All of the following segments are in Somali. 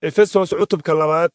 efesos cutubka labaad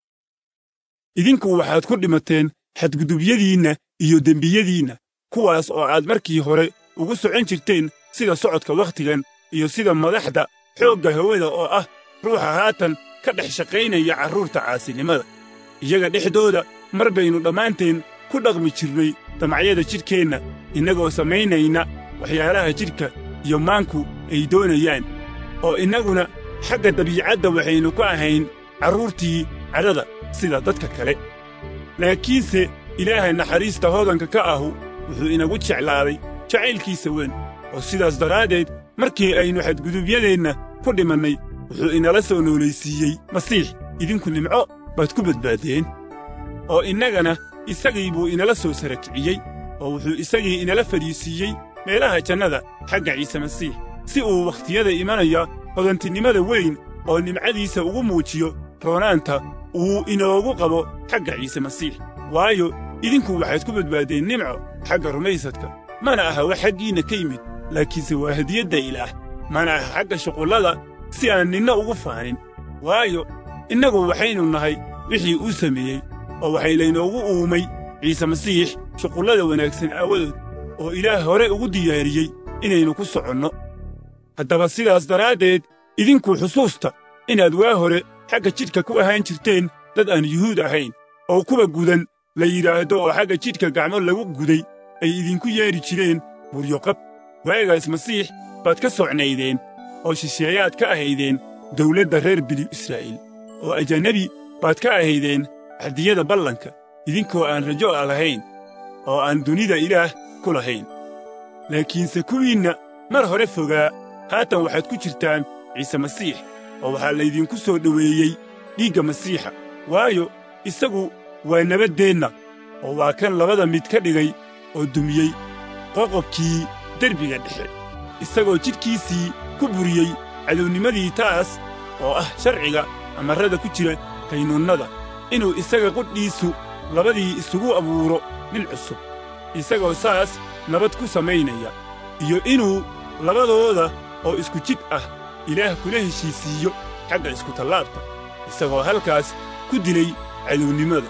idinku waxaad ku dhimateen xadgudubyadiinna iyo dembiyadiinna kuwaas oo aad markii hore ugu socon jirteen sida socodka wakhtigan iyo sida madaxda xoogga hawada oo ah ruuxa haatan ka dhex shaqaynaya carruurta caasinimada iyaga dhexdooda mar baynu dhammaanteen ku dhaqmi jirnay damacyada jidhkeenna innagoo samaynayna waxyaalaha jidhka iyo maanku ay doonayaan oo innaguna xagga dabiicadda waxaynu ku ahayn carruurtii cadhada sida dadka kale laakiinse ilaaha naxariista hoodanka ka ahu wuxuu inagu jeclaaday jacaylkiisa weyn oo sidaas daraaddeed markii aynu xadgudubyadeenna ku dhimannay wuxuu inala soo noolaysiiyey masiix idinku nimco baad ku badbaaddeen oo innagana isagii buu inala soo sarakiciyey oo wuxuu isagii inala fadhiisiiyey meelaha jannada xagga ciise masiix si uu wakhtiyada imanaya hodantinimada weyn oo nimcadiisa ugu muujiyo roonaanta uu inoogu qabo xagga ciise masiix waayo idinku waxaad ku badbaaddeen nimco xagga rumaysadka mana aha wax xaggiinna ka yimid laakiinse waa hadiyadda ilaah mana aha xagga shuqullada si aan ninna ugu faanin waayo innagu waxaynu nahay wixii uu sameeyey oo waxay laynoogu uumay ciise masiix shuqullada wanaagsan aawadood oo ilaah hore ugu diyaariyey inaynu ku soconno haddaba sidaas daraaddeed idinku xusuusta inaad waa hore xagga jidhka ku ahaan jirteen dad aan yuhuud ahayn oo kuwa gudan la yidhaahdo oo xagga jidhka gacmo lagu guday ay idinku yeedhi jireen buryoqab waagaas masiix baad ka socnaydeen oo shisheeyaad ka ahaydeen dawladda reer binu israa'iil oo ajanabi baad ka ahaydeen xaddiyada ballanka idinkoo aan rajo a lahayn oo aan dunida ilaah ku lahayn laakiinse kuwiinna mar hore fogaa haatan waxaad ku jirtaan ciise masiix oo waxaa laydinku soo dhoweeyey dhiigga masiixa waayo isagu waa nabaddeenna oo waa kan labada mid ka dhigay oo dumiyey qoqobkii derbiga dhexe isagoo jidhkiisii ku buriyey cadownimadii taas oo ah sharciga amarrada ku jira qaynuunnada inuu isaga qudhiisu labadii isugu abuuro nin cusub isagoo saas nabad ku samaynaya iyo inuu labadooda oo isku jidh ah ilaah kula heshiisiiyo xagga iskutallaabta isagoo halkaas ku dilay cadownimada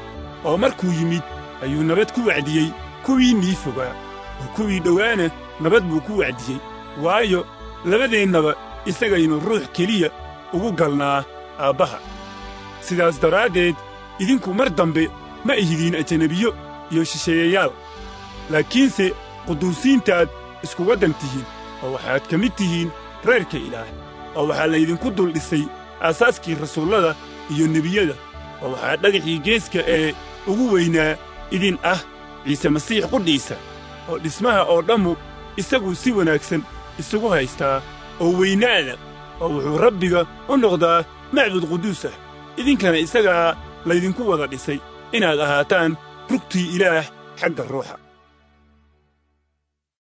oo markuu yimid ayuu nabad ku wacdiyey kuwii nii fogaa oo kuwii dhowaana nabad buu ku wacdiyey waayo labadeennaba isagaynu ruux keliya ugu galnaa aabbaha sidaas daraaddeed idinku mar dambe ma ihidiin ajanabiyo iyo shisheeyayaal laakiinse quduusiintaad isku waddan tihiin oo waxaad ka mid tihiin reerka ilaah oo waxaa laydinku dul dhisay aasaaskii rasuullada iyo nebiyada oo waxaa dhagaxii geeska ee ugu weynaa idin ah ciise masiix qudhiisa oo dhismaha oo dhammu isagu si wanaagsan isugu haystaa oo weynaada oo wuxuu rabbiga u noqdaa macbud quduus ah idinkana isagaa laydinku wada dhisay inaad ahaataan rugtii ilaah xagga ruuxa